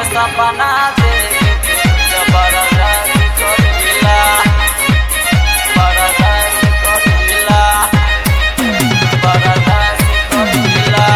सपना देख जबरदस्त करीला बरदास्त करीला बरदास्त करीला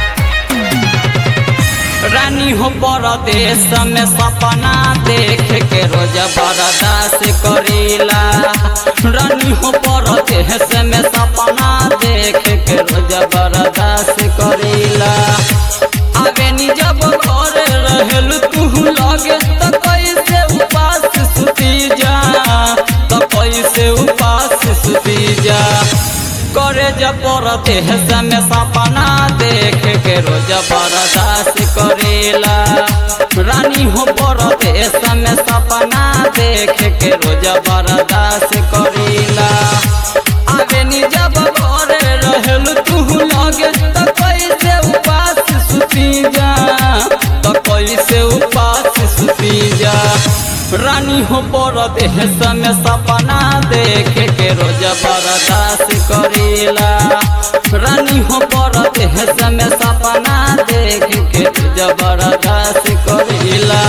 रानी हो परदेश में सपना देख के रोज बर्दाश्त करीला रानी हो परदेश में सपना देख के रोज बर्दाश्त करीला आगे नी जब घर रहल तू लगे तो कैसे उपास सुती जा तो कैसे उपास सुती जा करे जब परदेश में सपना देख के रोज बर्दाश्त करेला रानी हो परदेश में सपना देख के रोज बर्दाश्त करेला आगे नी जब घर रहल तू लगे तो कैसे उपास सुती जा तो कैसे उपास सुती जा रानी हो परदेश में सपना देख के रोज बर्दाश्त करेला रानी हो परदेश में सपना देख के रोज बर्दाश्त करेला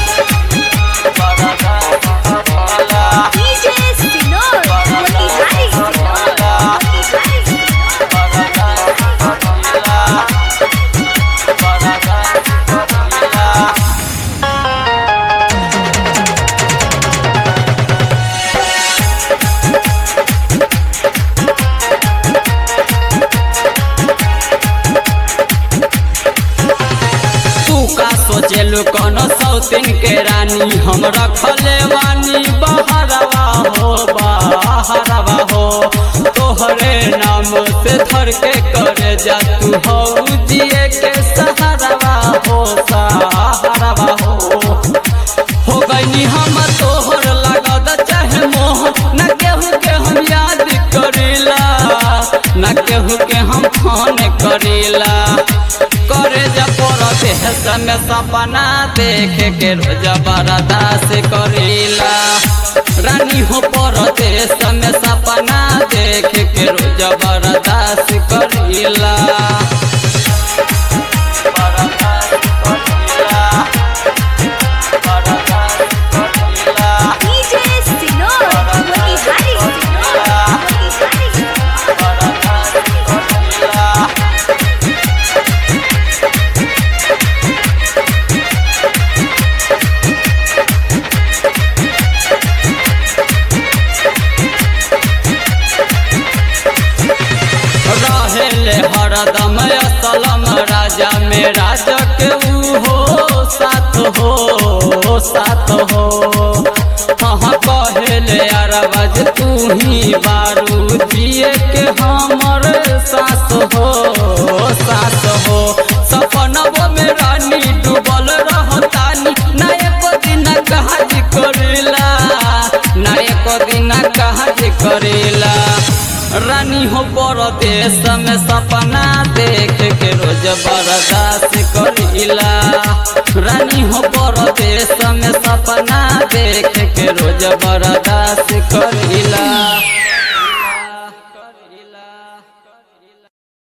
बर्दाश्त करेला DJ Sinor, Motihari Sinor, Motihari Sinor. तू का सोचेलू कोनो सौतीन के रानी हम रखले वानी बहरवा हो बहरवा हो तोहरे नाम से धर के करे जा तू हो जिए के सहारवा हो सहारवा हो हो गईनी हम तोहर लागद चाहे मोह न केहू के हम याद करेला न केहू के हम फोन करेला करे जब देश में सपना देख के रोज बर्दाश्त करेला रानी हो परदेश में सपना देख के रोज बर्दाश्त करेला बर्दाश्त करेला बर्दाश्त करेला DJ Sinor, Motihari Sinor, Motihari Sinor. रहेले हरदम असलम राजा में राजा के ऊ हो साथ हो साथ हो हाँ कहले अरबज तू ही बारू दिए के हमर सास हो सास हो सपनवा में रानी डूबल रहतानी ना एको दिन काज करेला ना एको दिन काज करेला रानी हो परदेश में सपना देख के रोज बर्दाश्त करीला रानी हो परदेश में सपना देख के रोज बर्दाश्त कर